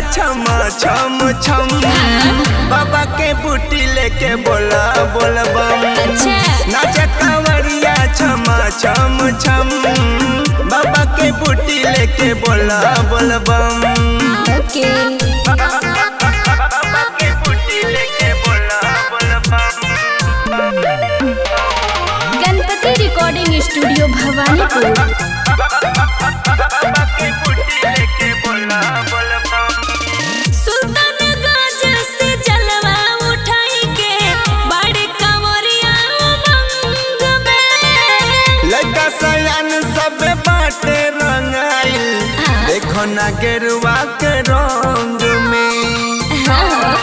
छम छम छम बाबा के बूटी लेके बोला बोल बम अच्छा नाच कांवरिया छम छम छम बाबा के बूटी लेके बोला बोल बम ओके बाबा के बूटी लेके बोला बोल बम गणपति रिकॉर्डिंग स्टूडियो भवानीपुर बाबा के बूटी लेके बोला बोल बम सुल्तानगंज से जलवा उठाई के बड़े कंवरिया उमंग में लड़का सयान सब बाटे रंगाइल हाँ। देखो ना गेरुआ के रंग में हाँ।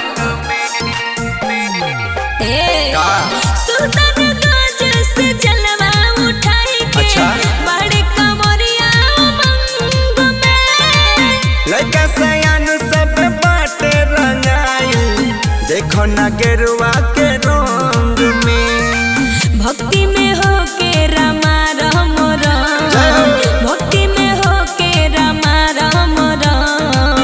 ए, का? सुल्तानगंज से जलवा उठाई के अच्छा। बड़े कंवरिया उमंग में लड़का सयान सब बाटे रंगाइल देखो ना गेरुआ के रंग में भक्ति में हो के रमा राम राम भक्ति में हो के रमा राम राम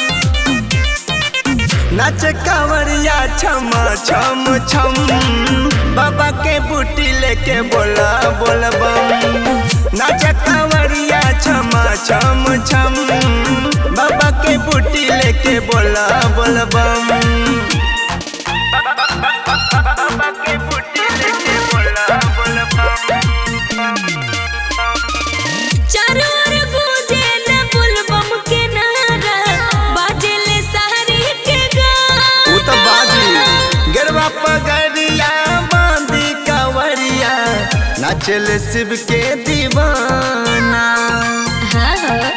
नाच कांवरिया छम छम छम बाबा के बूटी लेके बोला बोल बम नाच कांवरिया छम छम छम बाबा के बूटी लेके बोला बोल बम बाबा के बूटी लेके बोला बोल बम चारों ओर गूंजे न बुलबम के नारा बाजेले सहरी के गाना उ तो बाजी गरबा पगड़िया बांधी कांवरिया नाचल शिव के दीवाना हाँ हाँ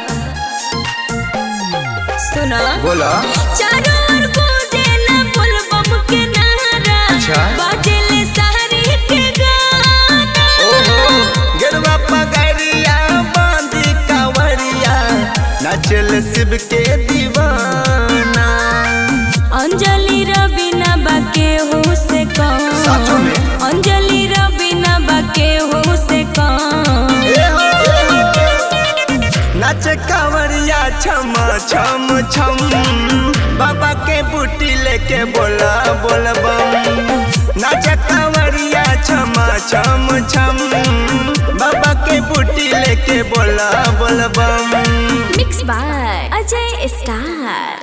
सुनो बोला चारों ओर गूंजे न बुलबम के नारा अच्छा। बाजेले सहरी के गाना ओहो गरबा पगड़िया बांधी कांवरिया नाचल शिव के दीवाना अंजलि रबीना बाके हो से साचो कौन में? अंजलि रबीना बाके हो से कौन ए हो, ए हो। नाच कांवरिया छम छम छम बाबा के बूटी लेके बोला बोल बम नाच कांवरिया छम छम छम बाबा के बूटी लेके बोला बोल बम मिक्स बाय अजय स्टार